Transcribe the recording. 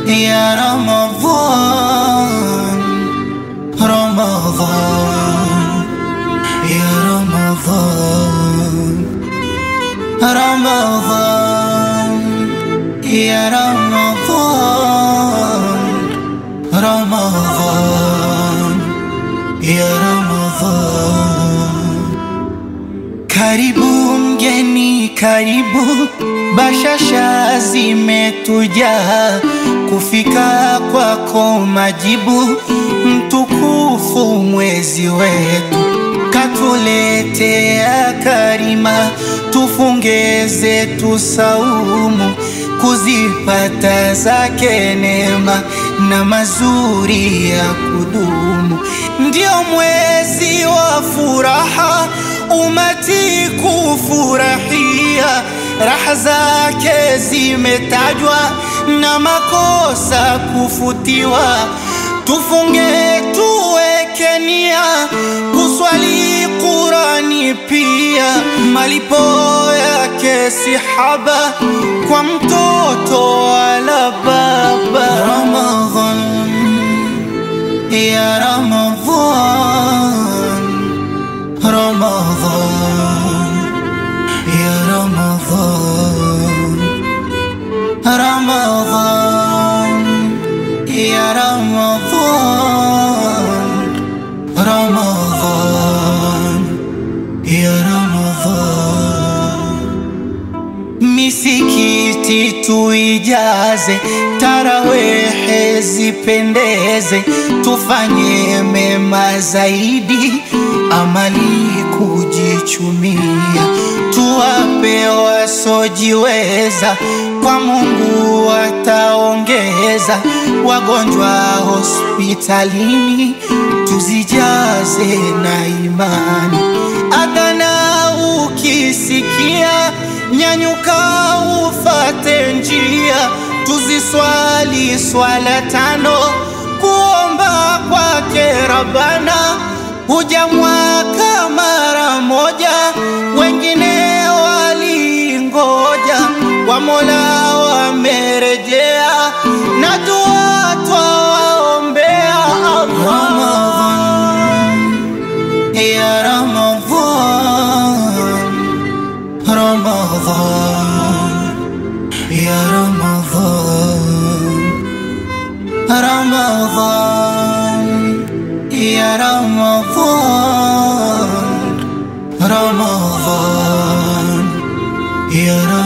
يا رمضان رمضان يا رمضان رمضان يا رمضان رمضان يا رمضان karibu mgeni karibu bashasha zimetujaa kufika kwako majibu mtukufu mwezi wetu katuletea karima tufunge zetu saumu kuzipata zake neema na mazuri ya kudumu ndio mwezi wa furaha umati kufurahia raha zake zimetajwa na makosa kufutiwa tufunge tuweke nia kuswali Qurani pia malipo yake si haba kwa mtoto wala baba Ramadhan ya Ramadhan Ramadhan ya Ramadhan Ramadhan ya Ramadhan Ramadhan ya Ramadhan Misikiti tuijaze, tarawehe zipendeze, tufanye mema zaidi, amali kujichumia, tuwape wasojiweza, kwa Mungu wataongeza, wagonjwa hospitalini, tuzijaze na imani, adhana ukisikia nyanyuka ufate njia, tuziswali swala tano, kuomba kwake Rabbana, huja mwaka mara moja, wengine walingoja, kwa Mola wamerejea, na dua twawaombea Ramadhan ya Ramadhan Ramadhan ya Ramadhan Ramadhan ya Ramadhan Ramadhan ya Ramadhan